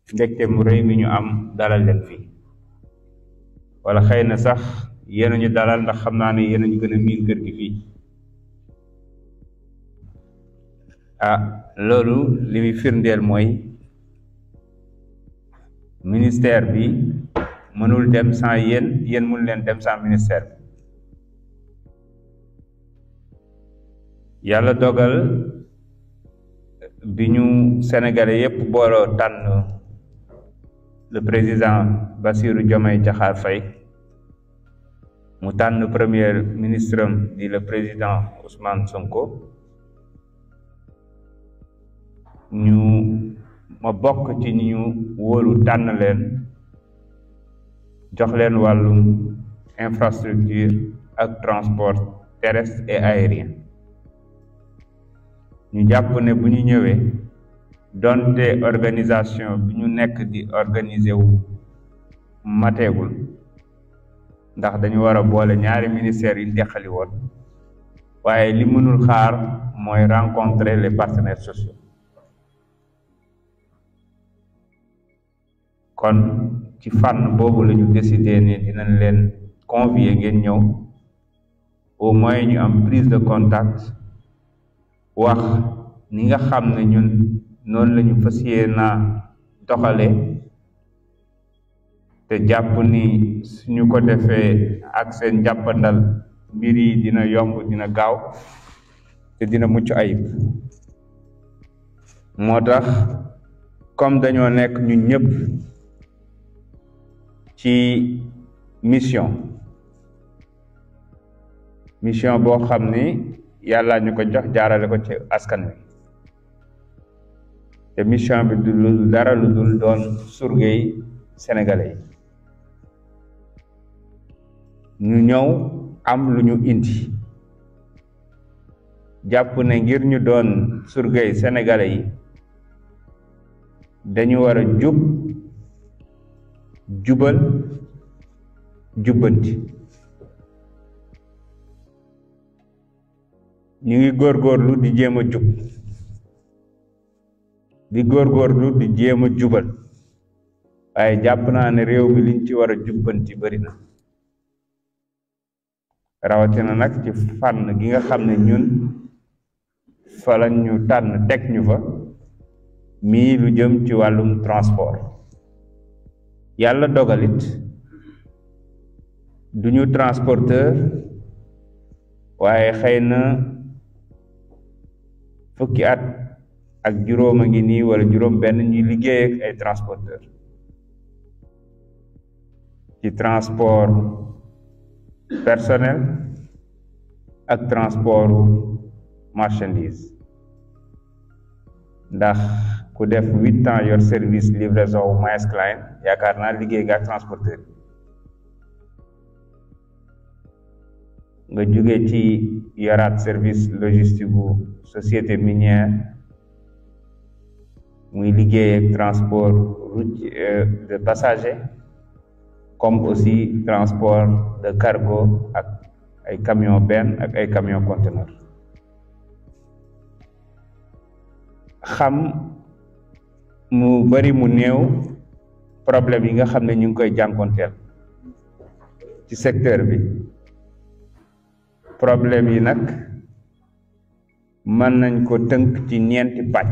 mbégte mu rëy mi ñu am dalal leen fii wala xëy na sax yéen ñu dalal ndax xam naa ne yéen ñu gën a miin kër gi fii ah loolu li muy firndeel mooy ministère bi mënul dem sans yéen yéen mënu leen dem sans ministère bi yàlla dogal bi ñu sénégalais yépp booloo tànn le président Bassirou Diomaye Diakhar Faye mu tànn premier ministre am di le président Ousmane Sonko ñu ma bokk ci ñi ñu wóolu tànn leen jox leen wàllum infrastructure ak transport terrestre et aérien ñu jàpp ne bu ñu ñëwee donte organisation bi ñu nekk di organiser wu mateegul ndax dañu war a boole ñaari ministères yi deqali woon waaye li mënul xaar mooy rencontrer les partenaires sociaux kon ci fànn boobu la ñu décidé ne dinañ leen convier ngeen ñëw au moins ñu am prise de contact wax ni nga xam ne ñun noonu la ñu fas yéenaa doxale te jàpp ni suñu ko defee ak seen jàppandal mbir yi dina yomb dina gaaw te dina mucc ayib moo tax comme dañoo nekk ñun ñëpp ci mission mission boo xam ni yàlla ñu ko jox jaarale ko ci askan wi te mission bi du lu dara lu dul doon surgey sénégalais yi ñu ñëw am lu ñu indi jàpp ne ngir ñu doon surgey sénégalais yi dañu war a jub jubal jubbanti ñu ngi góorgóorlu di jéem a jub di góorgóorlu di jéem a jubal waaye jàpp naa ne réew mi liñ ci war a jubbanti bari na rawatina nag ci fànn gi nga xam ne ñun fa la ñu tànn teg ñu fa mii lu jëm ci wàllum transport yàlla dogalit duñu transporteur waaye xëy na fukki at ak juróom a ngi nii wala juróom benn ñuy liggéey ak ay transporteur ci transport personnel ak transport marchandise ndax ku def huit ans yor service livraison wu Maersk Line yaakaar naa liggéey nga ak transporteur nga jóge ci yoraat service logistique bu société minière muy liggéey ak transport routier de passagers comme aussi transport de cargo ak ay camion benn ak ay camion conteneur xam mu bari mu néew problème yi nga xam ne ñu ngi koy jànkonteel ci secteur bi problème yi nag mën nañ ko tënk ci ñeenti pàcc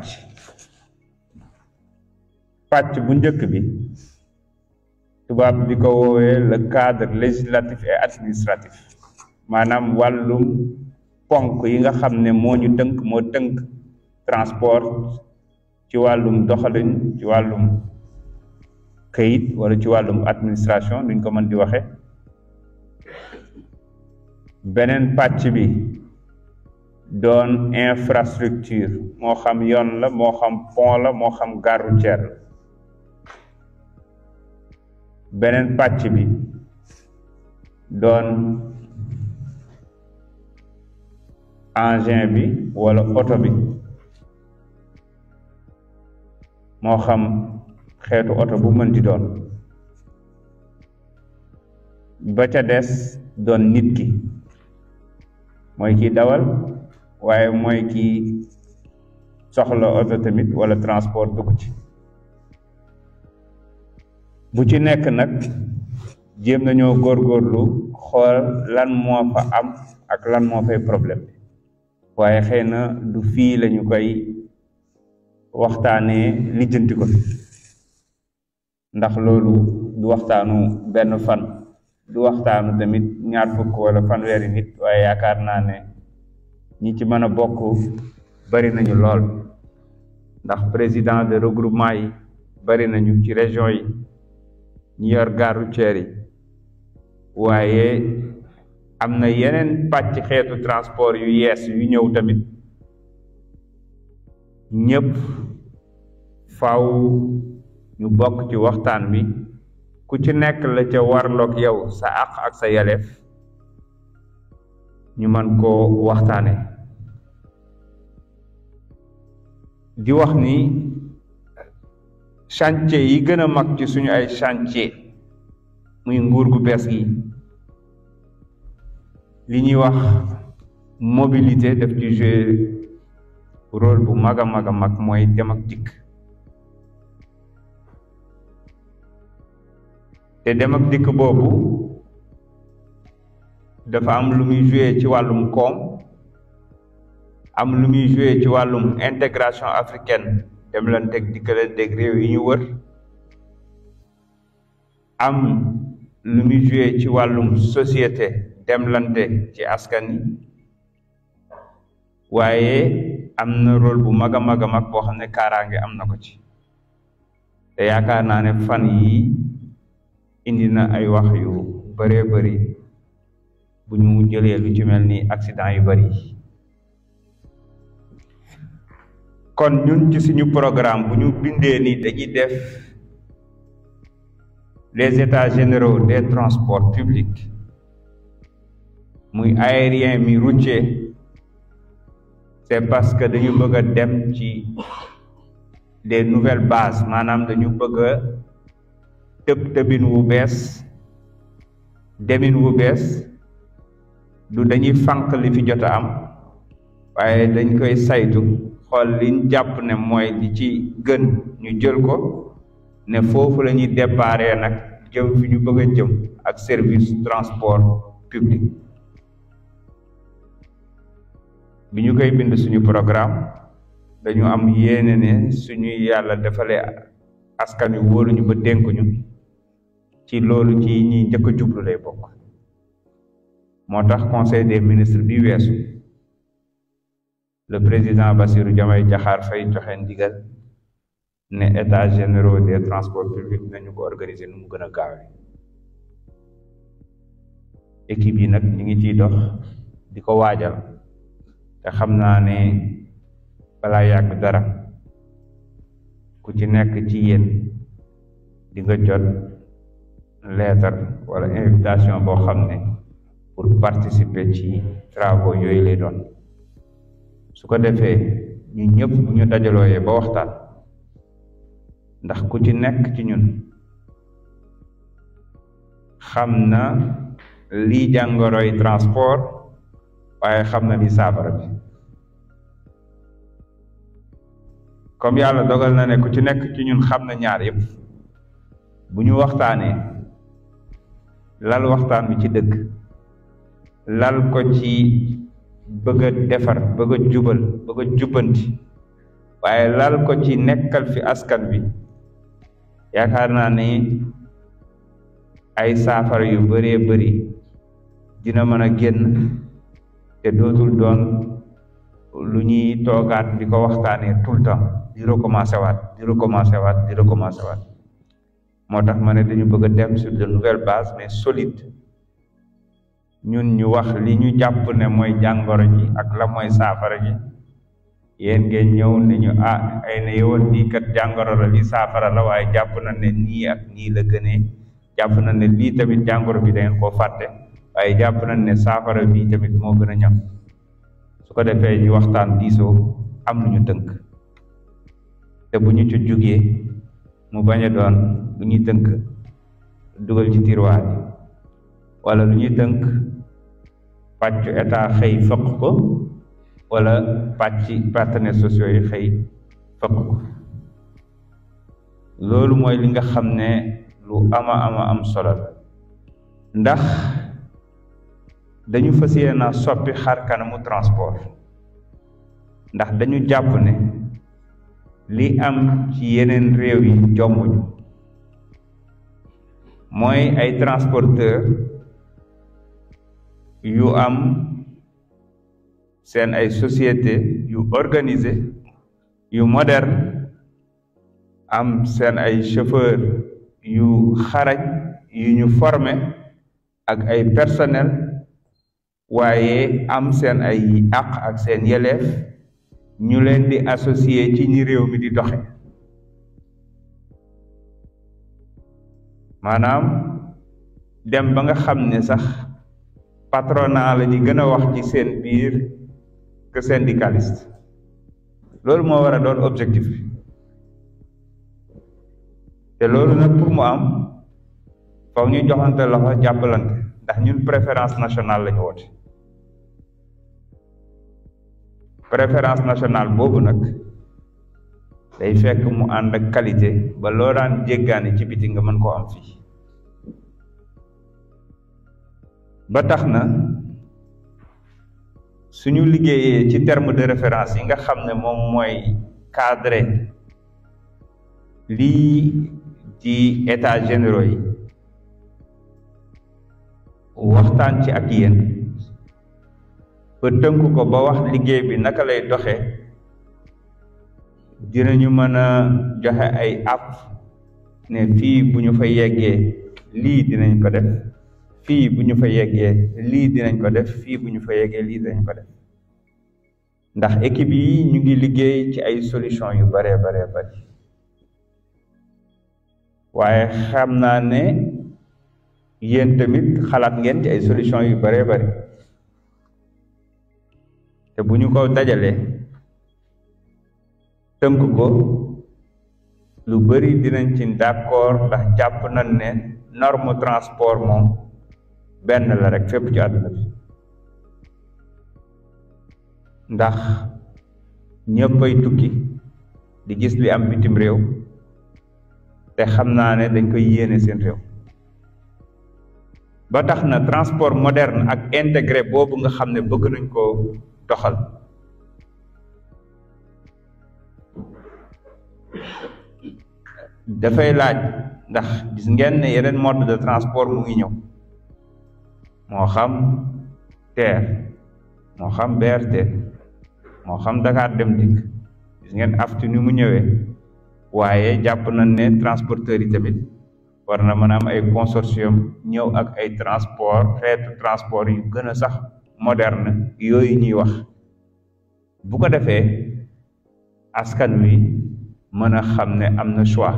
pàcc bu njëkk bi tubaab di ko woowee le cadre législatif et administratif maanaam wàllum ponk yi nga xam ne moo ñu tënk moo tënk transport ci wàllum doxalin ci wàllum këyit wala ci wàllum administration duñ ko mën di waxe beneen pàcc bi doon infrastructure moo xam yoon la moo xam pont la moo xam gare routière la beneen pàcc bi doon engin bi wala oto bi moo xam xeetu oto bu mën di doon ba ca des doon nit ki mooy kii dawal waaye mooy kii soxla oto tamit wala transport dugg ci bu ci nekk nag jéem nañoo góorgóorlu xool lan moo fa am ak lan moo fay problème bi waaye xëy na du fii lañu koy waxtaanee lijjanti ko fi ndax loolu du waxtaanu benn fan du waxtaanu tamit ñaar fukk wala fanweeri nit waaye yaakaar naa ne ñi ci mën a bokk bari nañu lool ndax président de regroupement yi bari nañu ci région yi ñi yor gare routière yi waaye am na yeneen pàcc xeetu transport yu yees yu ñëw tamit ñëpp faw ñu bokk ci waxtaan bi ku ci nekk la ca warloog yow sa àq ak sa yaleef ñu mën koo waxtaane di wax ni chantier yi gën a mag ci suñu ay chantier muy nguur gu bees gi li ñuy wax mobilité daf ci jouer rôle bu mag a mag a mag mooy dem ak dikk te dem ak dikk boobu dafa am lu muy jouer ci wàllum koom am lu muy jouer ci wàllum intégration africaine dem lan teg dikkalanteeg réew yi ñu wër am lu muy jouer ci wàllum société demlante ci askan yi waaye am na rôle bu mag a mag a mag boo xam ne kaaraange am na ko ci te yaakaar naa ne fan yi indi na ay wax yu bëree bëri bu ñu jëlee lu ci mel ni accident yu bëri kon ñun ci suñu programme bu ñu bindee ni dañuy def les états généraux des transports publics muy aérien mi routier c'est parce que dañu bëgg a dem ci des nouvelles bases maanaam dañu bëgg a tëb tëbin wu bees demin wu bees du dañuy fànq li fi jot a am waaye dañ koy saytu xool liñ jàpp ne mooy li ci gën ñu jël ko ne foofu la ñuy déparé nag jëm fi ñu bëgg a jëm ak service transport public bi ñu koy bind suñu programme dañu am yéene ne suñuy yàlla defalee askan wi wóoluñu ba dénkuñu ci loolu ci ñi njëkk a jublu lay bokk moo tax conseil des ministres bi weesu le président Bassirou Diomaye Diakhar Faye joxe ndigal ne états généraux des transports publics nañu ko organiser nu mu gën a gaawe équipe yi nag ñu ngi ciy dox di ko waajal te xam naa ne balaa yàgg dara ku ci nekk ci yéen di nga jot lettre wala invitation boo xam ne pour participer ci travaux yooyu lay doon su ko defee ñu ñëpp bu ñu dajalooyee ba waxtaan ndax ku ci nekk ci ñun xam na lii jàngoroy transport waaye xam na li saafara bi comme yàlla dogal na ne ku ci nekk ci ñun xam na ñaar yëpp bu ñu waxtaanee lal waxtaan bi ci dëgg lal ko ci bëgg a defar bëgg a jubal bëgg a jubbanti waaye lal ko ci nekkal fi askan bi yaakaar naa ne ay saafara yu bëree bëri dina mën a génn te dootul doon lu ñuy toogaat di ko waxtaanee tout le temps di recommencer waat di recommencer waat di recommencer waat moo tax ma ne dañu bëgg a dem sur de nouvelles bases mais solides ñun ñu wax li ñu jàpp ne mooy jàngoro ji ak la mooy saafara ji yéen ngeen ñëw ne ñu ah ay na yowoon lii kat jàngoro la lii saafara la waaye jàpp na ne nii ak nii la gënee jàpp na ne lii tamit jàngoro bi da ngeen koo fàtte waaye jàpp nañ ne saafara bii tamit moo gën a ñam su ko defee ñu waxtaan diisoo am lu ñu tënk te bu ñu ci jógee mu bañ a doon lu ñuy tënk dugal ci tiroir yi wala lu ñuy tënk pàccu état xëy fëq ko wala pàcc partenaires sociaux yi xëy fëq ko loolu mooy li nga xam ne lu ama ama am solo la ndax dañu fas yéene soppi xar kanamu transport ndax dañu jàpp ne li am ci yeneen réew yi jombuñu mooy ay transporteur yu am seen ay société yu organisé yu moderne am seen ay chauffeur yu xarañ yu ñu formé ak ay personnel waaye am seen ay àq ak seen yeleef ñu leen di associé ci ñi réew mi di doxe maanaam dem ba nga xam ne sax patronat la ñu gën a wax ci seen biir que syndicaliste loolu moo war a doon objectif bi te loolu nag pour mu am foog ñu joxante loxo jàppalante ndax ñun préférence nationale la ñu woote préférence nationale boobu nag day fekk mu ànd ak qualité ba loo daan jéggaani ci biti nga mën koo am fii ba tax na suñu liggéeyee ci terme de référence yi nga xam ne moom mooy cadre lii ci état généraux yi waxtaan ci ak yéen ba tënk ko ba wax liggéey bi naka lay doxee dinañu mën a joxe ay app ne fii bu ñu fa yeggee lii dinañ ko def fii bu ñu fa yeggee lii dinañ ko def fii bu ñu fa yeggee lii dinañ ko def ndax équipe yi ñu ngi liggéey ci ay solution yu baree baree bari waaye xam naa ne yéen tamit xalaat ngeen ci ay solution yu baree bari te bu ñu ko dajalee tënk ko lu bari dinañ ci d'accord ndax jàpp nañ ne norme transport moom benn la rek fépp ci àdduna bi ndax ñëppay tukki di gis li am bitim réew te xam naa ne dañ koy yéene seen réew ba tax na transport moderne ak intégré boobu nga xam ne bëgg nañ ko doxal dafay laaj ndax gis ngeen ne yeneen mode de transport mu ngi ñëw moo xam TER moo xam BRT moo xam Dakar Dem Dikk gis ngeen aftu ni mu ñëwee waaye jàpp nañ ne transporteurs yi tamit war na mën a am ay consortium ñëw ak ay transport xeetu transport yu gën a sax moderne yooyu ñuy wax bu ko defee askan wi mën a xam ne am na choix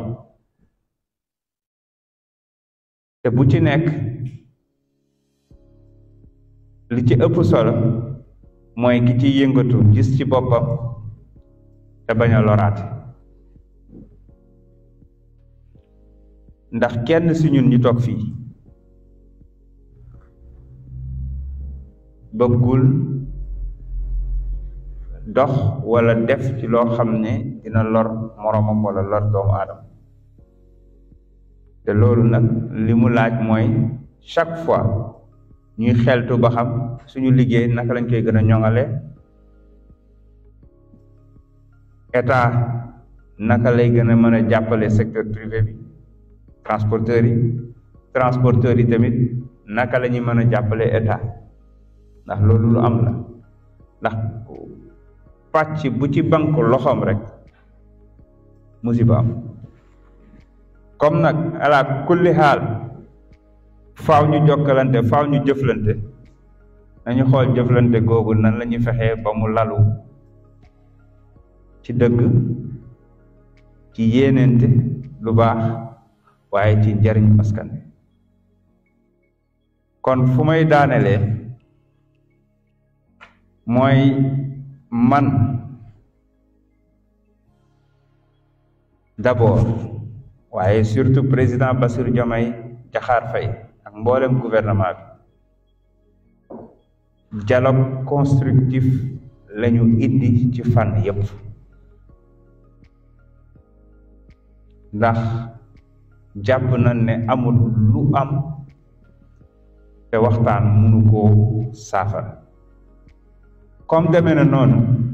te bu ci nekk li ci ëpp solo mooy ki ci yëngatu gis ci boppam te bañ a loraate ndax kenn si ñun ñu toog fii bëggul dox wala def ci loo xam ne dina lor moroomam wala lor doomu aadama te loolu nag li mu laaj mooy chaque fois ñuy xeltu ba xam suñu liggéey naka lañ koy gën a ñoŋale état naka lay gën a mën a jàppale secteur privé bi transporteurs yi transporteurs yi tamit naka la ñuy mën a jàppale état ndax loolu lu am la ndax pàcc bu ci bank loxoom rek musiba am comme nag ala kulli xaal faaw ñu jokkalante faaw ñu jëflante nañu xool jëflante googu nan la ñuy fexee ba mu lalu ci dëgg ci yéenente lu baax waaye ci njariñu askan wi kon fu may daanelee mooy man d'abord waaye surtout président Bassirou Diomaye Diakhar Faye ak mboolem gouvernement bi dialogue constructif lañu indi ci fànn yépp ndax jàpp nañ ne amul lu am te waxtaan mënu koo saafara comme demee na noonu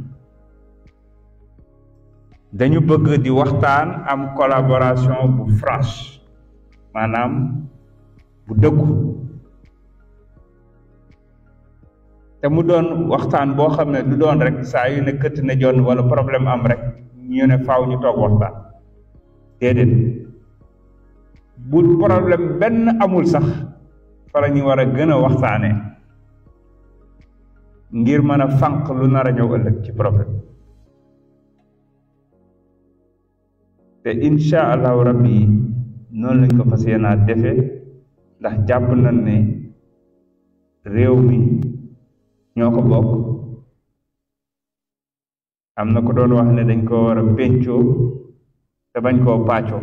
dañu bëgg di waxtaan am collaboration bu franche maanaam bu dëggu te mu doon waxtaan boo xam ne du doon rek saa yu ne këtt ne jon wala problème am rek ñu ne faaw ñu toog waxtaan déedéet bu problème benn amul sax fa la ñu war a gën a waxtaanee ngir mën a fànq lu nar a ñëw ëllëg ci problème te incha allahu rabbi noonu lañ ko fas yéenaa defe ndax jàpp nañ ne réew mi ñoo ko bokk am na ko doon wax ne dañ ko war a péncoo te bañ koo pàccoo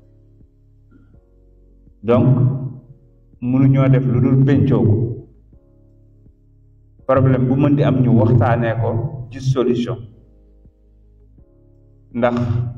donc mënuñoo def lu dul péncoo ko problème bu mën di am ñu waxtaanee ko ci solution ndax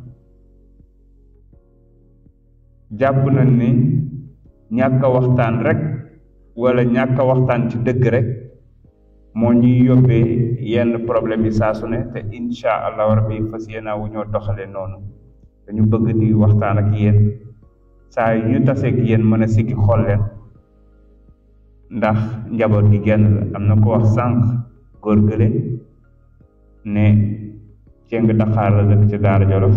jàpp nañ ni ñàkk a waxtaan rek wala ñàkk a waxtaan ci dëgg rek moo ñuy yóbbee yenn problème yi saa su ne te incha allahu rabbi fas yéenaa wu ñoo doxale noonu dañu bëgg di waxtaan ak yéen saa yu ñu taseeg yéen mën a siggi xool leen ndax njaboot gi genn la am na ko wax sànq góor gële ne ceng Dakar la dëkk ci Daara Jolof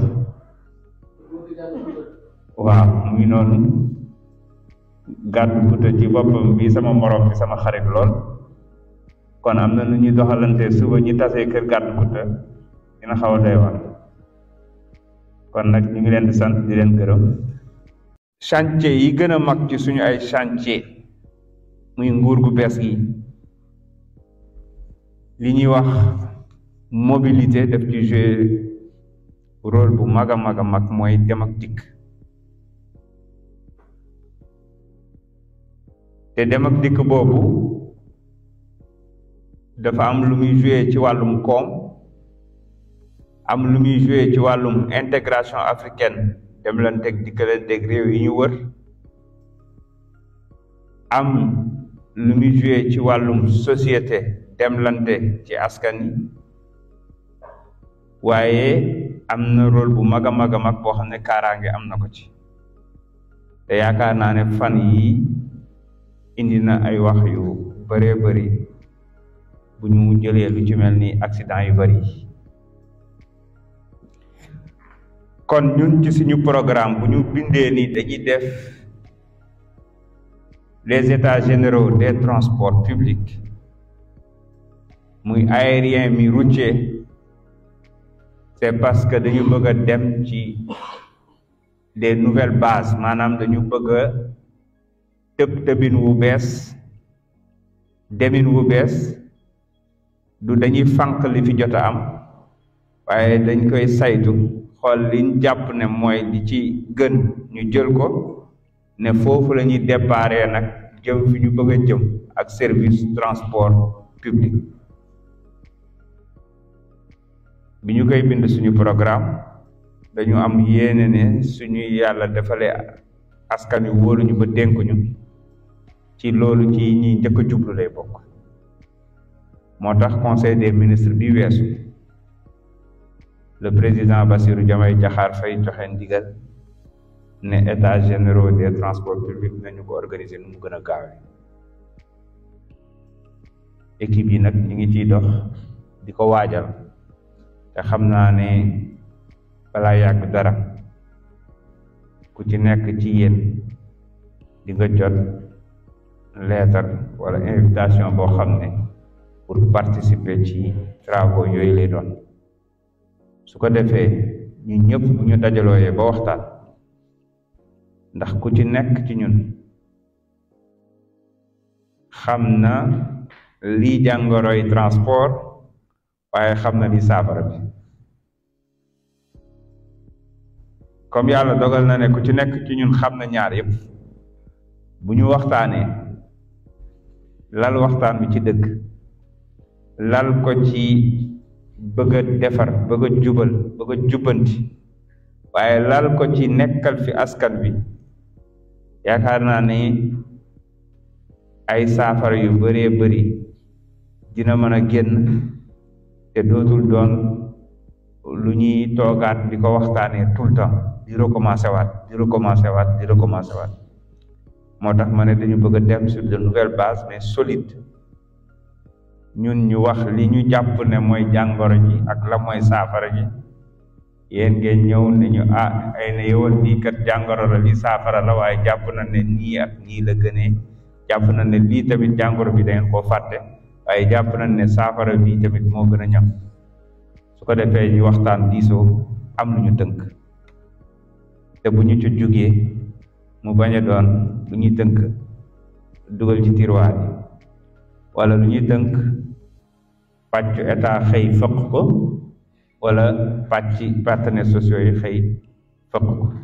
waaw mu ngi noonu gàddu kuta ci boppam bi sama morom bi sama xarit lool kon am na nu ñuy doxalante suba ñi tasee kër gàddu kuta dina xaw a doy war kon nag ñu ngi leen di sant di leen gërëm chantier yi gën a mag ci suñu ay chantier muy nguur gu bees gi li ñuy wax mobilité daf ci jouer rôle bu mag a mag a mag mooy dem ak dikk te dem ak dikk boobu dafa am lu muy jouer ci wàllum koom am lu muy jouer ci wàllum intégration africaine dem leen teg dikkalanteeg réew yi ñu wër am lu muy joué ci wàllum société demlante ci askan yi waaye am na rôle bu mag a mag a mag boo xam ne kaaraange am na ko ci te yaakaar naa ne fan yi indi na ay wax yu bëree bëri bu ñu jëlee lu ci mel ni accident yu bëri kon ñun ci suñu programme bu ñu bindee ni dañuy def les états généraux des transports publics muy aérien mi routier c'est parce que dañu bëgg a dem ci des nouvelles bases maanaam dañu bëgg a tëb tëbin wu bees demin wu bees du dañuy fànq li fi jot a am waaye dañ koy saytu xool liñ jàpp ne mooy li ci gën ñu jël ko ne foofu la ñuy déparé nag jëm fi ñu bëgg a jëm ak service transport public bi ñu koy bind suñu programme dañu am yéene ne suñuy yàlla defalee askan wi wóoluñu ba dénkuñu ci loolu ci ñi njëkk a jublu lay bokk moo tax conseil des ministres bi weesu le président Bassirou Diomaye Diakhar Faye joxe ndigal ne états généraux des transports publics nañu ko organiser nu mu gën a gaawee équipe yi nag ñu ngi ciy dox di ko waajal te xam naa ne balaa yàgg dara ku ci nekk ci yéen di nga jot lettre wala invitation boo xam ne pour participer ci travaux yooyu lay doon su ko defee ñu ñëpp bu ñu dajalooyee ba waxtaan ndax ku ci nekk ci ñun xam na lii jàngoroy transport waaye xam na li saafara bi comme yàlla dogal na ne ku ci nekk ci ñun xam na ñaar yëpp bu ñu waxtaanee lal waxtaan bi ci dëgg lal ko ci bëgg a defar bëgg a jubal bëgg a jubbanti waaye lal ko ci nekkal fi askan bi yaakaar naa ni ay saafara yu bëree bëri dina mën a génn te dootul doon lu ñuy toogaat di ko waxtaanee tout le temps di recommencer waat di recommencer waat di recommencer waat moo tax ma ne dañu bëgg a dem sur de nouvelles bases mais solides ñun ñu wax li ñu jàpp ne mooy jàngoro ji ak la mooy saafara ji yéen ngeen ñëw ne ñu ah ay na yowoon lii kat jàngoro la lii saafara la waaye jàpp na ne nii ak nii la gënee jàpp na ne lii tamit jàngoro bi da ngeen koo fàtte waaye jàpp nañ ne saafara bii tamit moo gën a ñam su ko defee ñu waxtaan diisoo am lu ñu tënk te bu ñu ci jógee mu bañ a doon lu ñuy tënk dugal ci tiroir yi wala lu ñuy tënk pàccu état xëy fëq ko wala pàcc partenaires sociaux yi xëy fëq ko